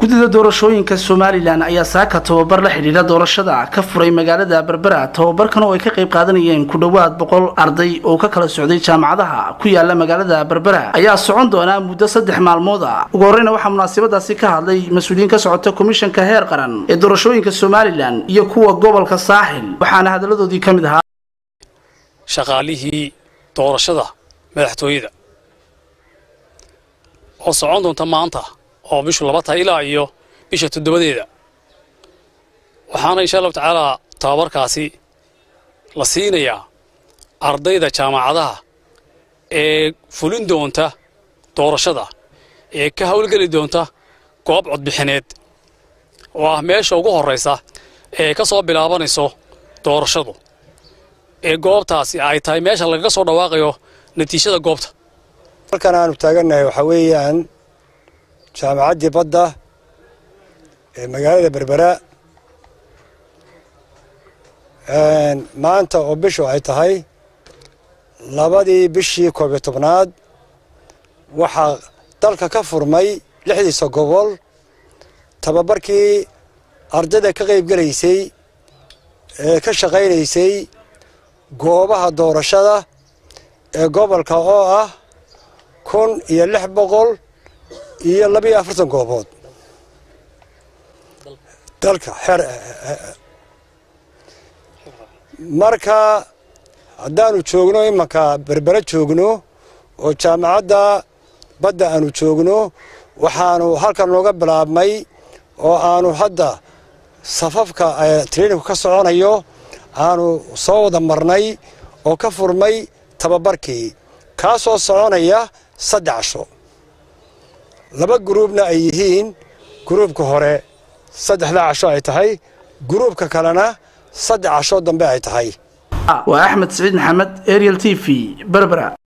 guddida doorashooyinka somalilan ayaa saaka tababar la xidhiidha doorashada ka furay magaalada berbera tababarkan oo ay ka qayb qaadanayeen ku dhowaad boqol arday oo ka kala socday jaamacadaha ku yaala magaalada berbera ayaa socon doonaa muddo saddex maalmood a ugu horreyna waxaa munaasabadaasi ka hadlay mas-uuliyiin ka socota komishanka heer qaran ee doorashooyinka somalilan iyo kuwa gobolka saaxil waxaana hadalladoodii ka mid ahaa shaqaalihii doorashada madaxtooyada oo socon doonta maanta oo bishu laba tahay ilaa iyo bisha toddobadeeda waxaana insha allahu tacaalaa tababarkaasi la siinayaa ardayda jaamacadaha ee fulin doonta doorashada ee ka howlgeli doonta goob codbixineed oo ah meesha ugu horraysa ee ka soo bilaabanayso doorashadu ee goobtaasi ay tahay meesha lagaga soo dhawaaqayo natiijada goobta halkan aanu taagannahay waxaa weeyaan jaamacaddii badda ee magaalada berbera maanta oo bishu ay tahay labadii bishii koob iyo tobnaad waxaa dalka ka furmay lixdiisa gobol tababarkii ardayda ka qayb gelaysay ee ka shaqaynaysay goobaha doorashada ee gobolka oo ah kun iyo lix boqol iyo labiyo afartan goobood dalka xer marka haddaanu joogno imanka berbere joogno oo jaamacadda badda aanu joogno waxaanu halkan nooga bilaabmay oo aanu hadda safafka trainingu ka soconayo aanu soo wada marnay oo ka furmay tababarkii kaasoo soconaya saddex casho laba guruubna ay yihiin guruubka hore saddexdaa casho ay tahay guruubka kalena saddex casho dambe ay tahay waa axmed siciid maxamed ariel t v berbera